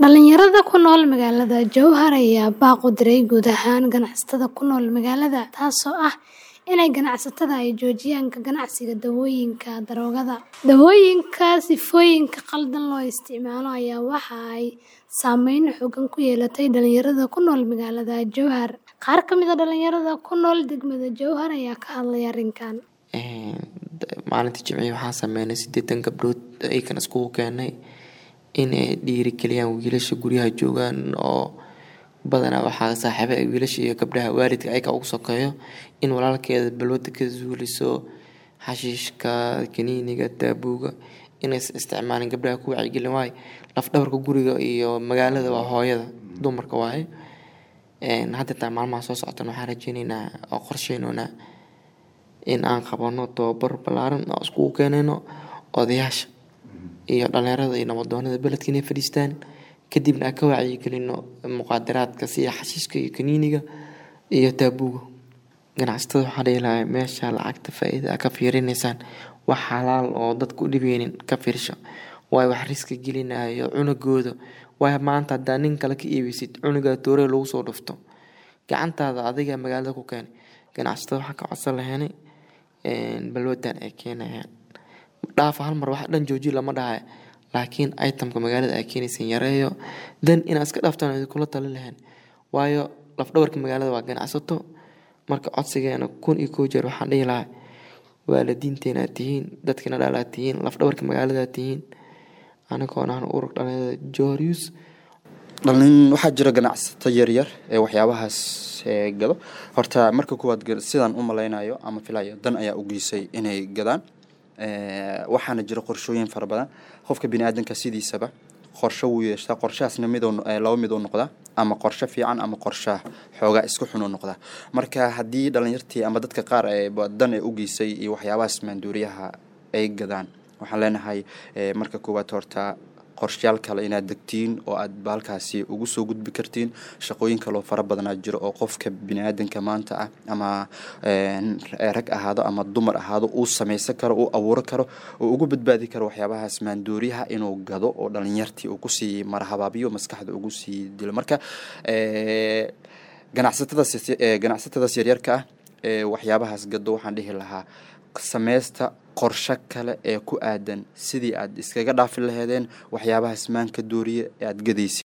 Dhalinyarada ku nool magaalada Jowhar ayaa baaq u diray guud ahaan ganacsatada ku nool magaalada, taasoo ah in ganacsatada ay joojiyaan ka ganacsiga dawooyinka daroogada. Dawooyinka sifooyinka khaldan loo isticmaalo ayaa waxa ay saameyn xooggan ku yeelatay dhalinyarada ku nool magaalada Jowhar. Qaar ka mid ah dhalinyarada ku nool degmada Jowhar ayaa ka hadlay arrinkan. Maalintii Jimcihii waxaan sameynay siddeetan gabdhood ayagana iskugu keenay in ay dhiirigeliyaan wiilasha guryaha joogaan oo badanaa waxaa saaxiibo ah wiilasha iyo gabdhaha waalidka ayaga ugu sokeeyo in walaalkeeda balwadda ka zuuliso xashiishka, kaniiniga, taabuuga inaysan isticmaalin gabdhaha ku wacyigelin waayo laf dhabarka guriga iyo magaalada waa hooyada dumarka waaye. Hadda xitaa maalmaha soo socdana waxaan rajeyneynaa oo qorsheyneynaa in aan qabano tababar ballaaran oo iskugu keenayno odayaasha iyo dhalinyarada iyo nabdoonada beledka inay fadhiistaan kadibna aan ka wacyigelino muqaadaraadka sida xashiishka iyo kaniiniga iyo taabuuga. Ganacsatada waxaan dhihi lahaa meesha lacagta faa'iida aad ka fiirinaysaan wax xalaal oo dadka u dhibeynin ka fiirsho waayo wax riski gelinayo cunugooda waayo maanta hadaa nin kale ka iibeysid cunugaa toorey lagu soo dhufto gacantaada adigaa magaalada ku keenay. Ganacsatada waxaan ka codsan lahaynay balwaddan ay keenayaan dhaaf hal mar wax dhan jooji lama dhahayo laakiin item ka magaalada aad keenaysiin yareeyo then inaad iska dhaaftaan ayaan kula talin lahayn waayo laf dhabarka magaalada waa ganacsato marka codsigeena kun iyo kow jeer waxaan dhihi lahaa waalidiinteena aad tihiin dadkina dhalaa tihiin laf dhabarka magaalada aad tihiin anigoona aan urur dhalinyarada Jowhar Youth dhalin waxaa jira ganacsato yaryar ee waxyaabahaas gado horta marka kuwaad sidaan u malaynayo ama filayo dan ayaa u geysay inay gadaan waxaana jira qorshooyin fara badan qofka biniaadanka sidiisaba qorsho wuu yeeshtaa qorshahaasna mid laba mid uu noqdaa ama qorsho fiican ama qorsha xoogaa isku xun uu noqdaa marka haddii dhalinyartii ama dadka qaar dan ee u geysay iyo waxyaabahaas maanduuriyaha ay gadaan waxaan leenahay marka koowaad horta qorshayaal kale inaad degtiin oo aad baalkaasi ugu soo gudbi kartiin shaqooyin kaloo fara badanaa jiro oo qofka biniaadanka maanta ah ama rag ahaado ama dumar ahaado uu samaysan karo uu abuuro karo uu ugu badbaadi karo waxyaabahaas maandooriyaha inuu gado oo dhalinyartii uu kusii marhabaabiyo maskaxda ugu sii dilo marka ganacsatadaas ganacsatadaas yaryarka ah ee waxyaabahaas gado waxaan dhihi lahaa sameysta qorsho kale ee ku aadan sidii aad iskaga dhaafi laheedeen waxyaabahaas maanka dooriye ee aad gadaysid